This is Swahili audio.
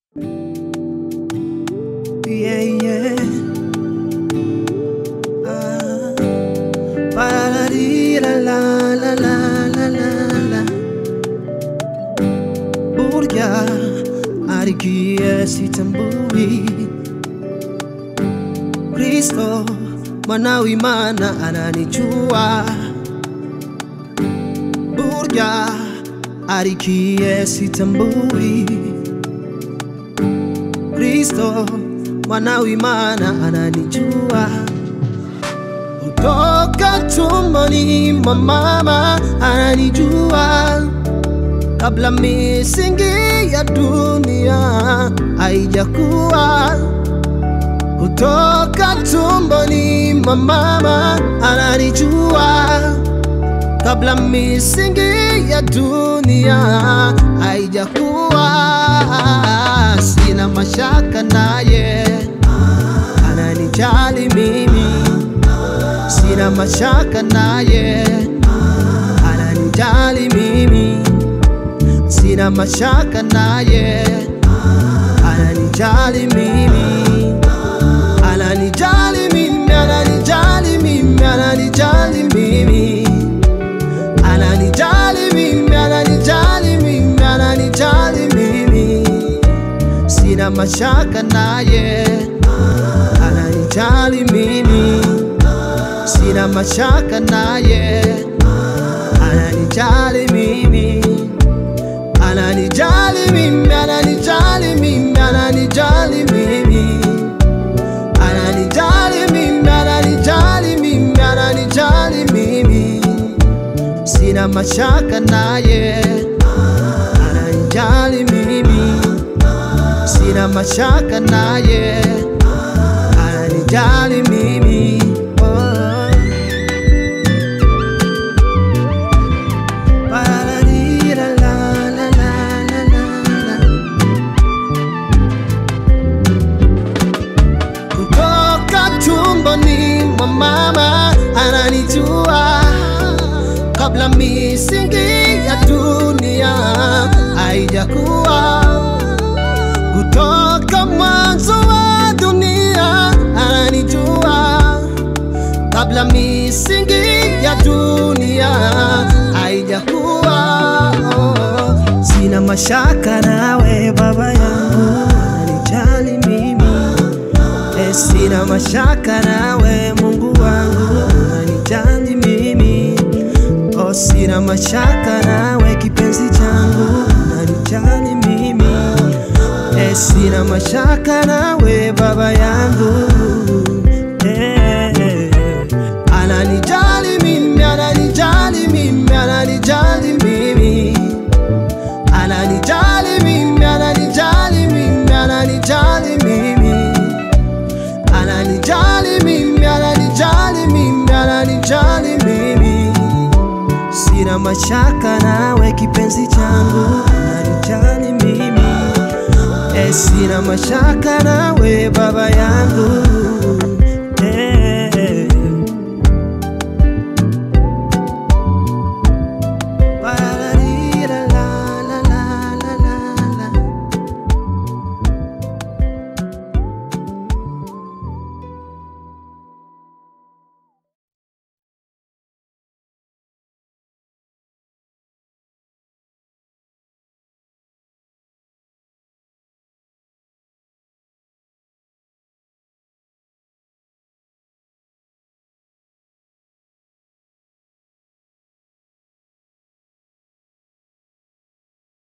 Yeah, yeah. Ah. Pararira la la la la la la. Burya arikiye sitambui Kristo mwana w'Imana ananijua Burya arikiye sitambui Kristo mwana w'Imana ananijua kutoka tumboni mwa mama ananijua kabla misingi ya dunia haijakuwa. Kutoka tumboni mwa mama ananijua kabla misingi ya dunia haijakuwa. Sina mashaka naye, ananijali mimi. Sina mashaka naye, ananijali mimi. Sina mashaka naye, ananijali mimi. Ananijali mimi, ananijali mimi, ananijali mimi. Ananijali mimi, ananijali mimi, ananijali mimi. Sina mashaka naye, ananijali mimi. Sina mashaka naye, ananijali mimi. Ananijali mimi, ananijali mimi, ananijali mimi. Ananijali mimi, ananijali mimi, ananijali mimi. Sina mashaka naye, ananijali mimi. Sina mashaka naye, ananijali mimi. Oh. Pararira la la la la la la. Kutoka tumboni mwa mama ananijua kabla misingi ya dunia haijakuwa. Kutoka mwanzo wa dunia ananijua kabla misingi ya dunia haijakuwa. Oh, Sina mashaka nawe baba yangu, ananijali mimi. Eh, sina mashaka nawe Mungu wangu, unanijali mimi. Oh, sina mashaka nawe kipenzi changu, unanijali mimi. Eh, sina mashaka nawe baba yangu. Eh, ananijali mimi, ananijali mimi, ananijali mimi. Ananijali mimi, ananijali mimi, ananijali mimi. Ananijali mimi, ananijali mimi, ananijali mimi. Sina mashaka nawe kipenzi changu, ananijali mimi. Eh, sina mashaka nawe baba yangu,